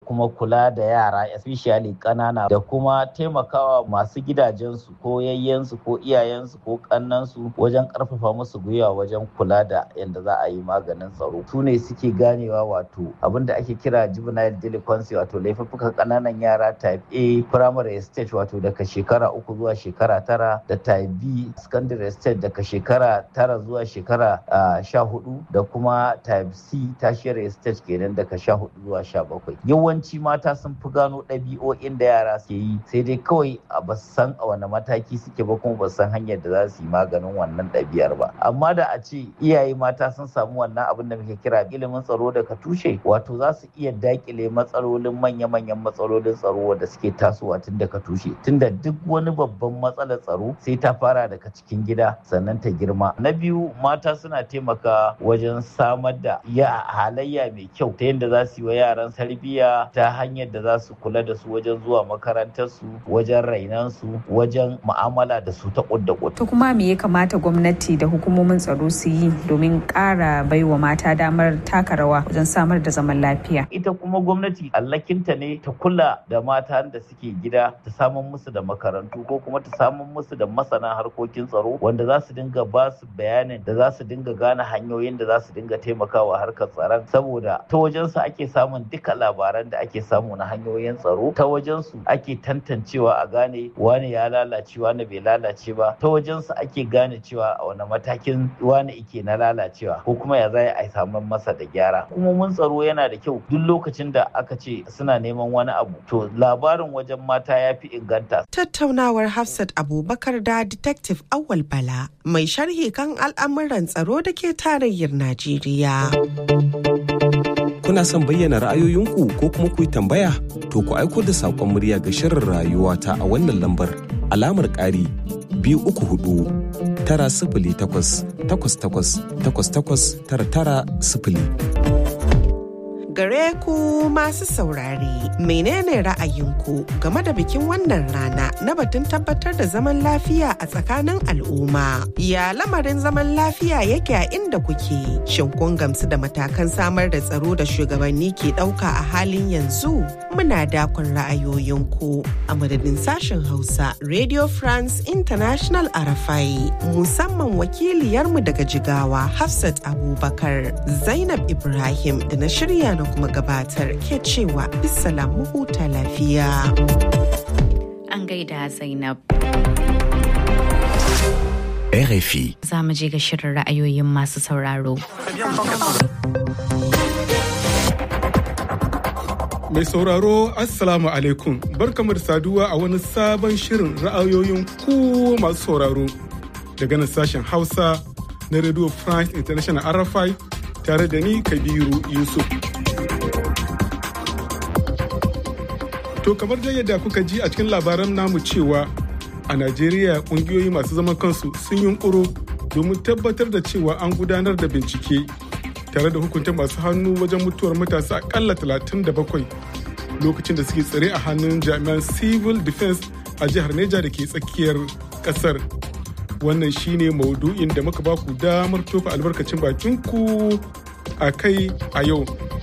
kuma kula da yara especially ƙanana da kuma taimakawa masu gidajensu ko yayyensu ko iyayensu ko ƙannansu wajen ƙarfafa musu gwiwa wajen kula da yadda za a yi maganin tsaro su ne suke ganewa wato abin da ake kira juvenile delinquency wato laifuffukan ƙananan yara type A primary stage wato daga shekara uku zuwa shekara tara da type B secondary stage daga shekara tara zuwa shekara sha hudu da kuma type C tertiary stage kenan daga sha hudu zuwa sha bakwai yawanci mata sun fi gano ɗabi'o'in da yara ke yi sai dai kawai a ba san a wani mataki suke ba kuma ba san hanyar da za su yi maganin wannan ɗabi'ar ba amma da a ce iyaye mata sun samu wannan abin da muke kira ilimin tsaro daga tushe wato za su iya dakile matsalolin manya-manyan matsalolin tsaro da suke tasowa tun daga tushe tunda duk wani babban matsalar tsaro sai ta fara daga cikin gida sannan ta girma na biyu mata suna taimaka wajen samar da ya halayya mai kyau ta yadda za su yi wa yaran tarbiyya ta hanyar da za su kula da su wajen zuwa makarantar su wajen rainan su wajen mu'amala da su ta kudda to kuma me ya kamata gwamnati da hukumomin tsaro su yi domin ƙara baiwa mata damar taka rawa wajen samar da zaman lafiya ita kuma gwamnati allakinta ne ta kula da mata da suke gida ta samun musu da makarantu ko kuma ta samun musu da masana harkokin tsaro wanda za su dinga ba su bayanin da za su dinga gane hanyoyin da za su dinga taimakawa harkar tsaron saboda ta wajensu ake samun duka labaran da ake samu na hanyoyin tsaro ta wajensu ake tantancewa a gane wane ya lalace wane bai lalace ba ta wajensu ake gane cewa a wani matakin wane ike na lalacewa ko kuma ya za a samu masa da gyara hukumomin tsaro yana da kyau duk lokacin da aka ce suna neman wani abu to labarin wajen mata ya fi inganta tattaunawar hafsat abubakar da detective awal bala mai sharhi kan al'amuran tsaro da ke tarayyar najeriya kuna son bayyana ra'ayoyinku ko kuma ku yi tambaya to ku aiko da saƙon murya ga shirin rayuwa ta a wannan lambar alamar ƙari biyu uku hudu tara sifili takwas takwas takwas takwas takwas tara tara sifili. gare ku masu saurare menene ra'ayinku game da bikin wannan rana na batun tabbatar da zaman lafiya a tsakanin al'umma ya lamarin zaman lafiya yake a inda kuke shin kun gamsu da matakan samar da tsaro da shugabanni ke ɗauka a halin yanzu muna dakon ra'ayoyinku a madadin sashen hausa radio france international arafai musamman wakiliyarmu daga jigawa hafsat abubakar zainab ibrahim da na shirya na kuma gabatar ke cewa bisalam huta lafiya. An gaida Zainab. RFI. Za mu je ga shirin ra'ayoyin masu sauraro. Mai sauraro Assalamu alaikum barkamu da saduwa a wani sabon shirin ra'ayoyin ku masu sauraro daga nan sashen Hausa na Radio France International RFI tare da ni Kabiru Yusuf. To kamar da yadda kuka ji a cikin labaran namu cewa a Najeriya kungiyoyi masu zaman kansu sun yunkuro domin tabbatar da cewa an gudanar da bincike tare da hukunta masu hannu wajen mutuwar matasa akalla 37 lokacin da suke tsare a hannun jami'an civil defense a jihar Neja da ke tsakiyar kasar. Wannan shine maudu'in da muka baku damar tofa albarkacin bakinku a kai a yau.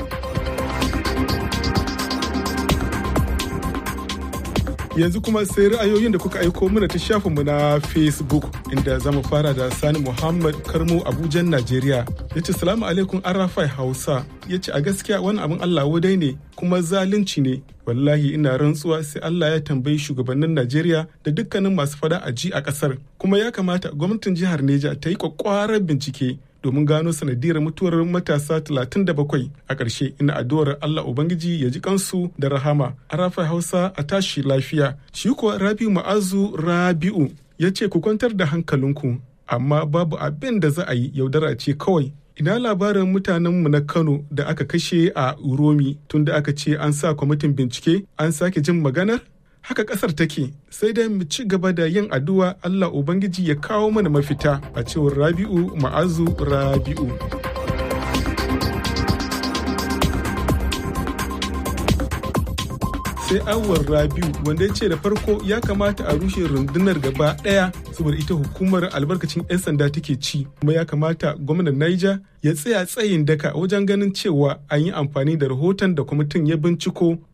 yanzu kuma sai ra'ayoyin da kuka aiko mana ta shafinmu na facebook inda za mu fara da sani muhammad karmo abujan najeriya ya ce salamu alaikum arafai hausa ya ce a gaskiya wani abin allah wadai ne kuma zalunci ne wallahi ina rantsuwa sai allah ya tambayi shugabannin najeriya da dukkanin masu fada a ji a kasar kuma ya kamata gwamnatin jihar neja ta yi kwakwarar bincike domin gano sanadiyar mutuwar matasa 37 a ƙarshe ina addu'ar Allah Ubangiji ya ji kansu da rahama a rafa Hausa a tashi lafiya shi kuwa Rabi'u Ma'azu Rabi'u ya ce ku kwantar da hankalinku amma babu abin da za a yi yaudara ce kawai ina labarin mutanenmu na Kano da aka kashe a Uromi tunda aka ce an sa kwamitin bincike an sake jin maganar haka kasar take sai dai mu ci gaba da yin addu'a Allah Ubangiji ya kawo mana mafita a cewar Rabi'u Ma'azu Rabi'u. sai awar rabiu wanda ya ce da farko ya kamata a rushe rundunar gaba daya saboda ita hukumar albarkacin 'yan sanda take ci kuma ya kamata gwamnan niger ya tsaya tsayin daka wajen ganin cewa an yi amfani da rahoton da kwamitin ya binciko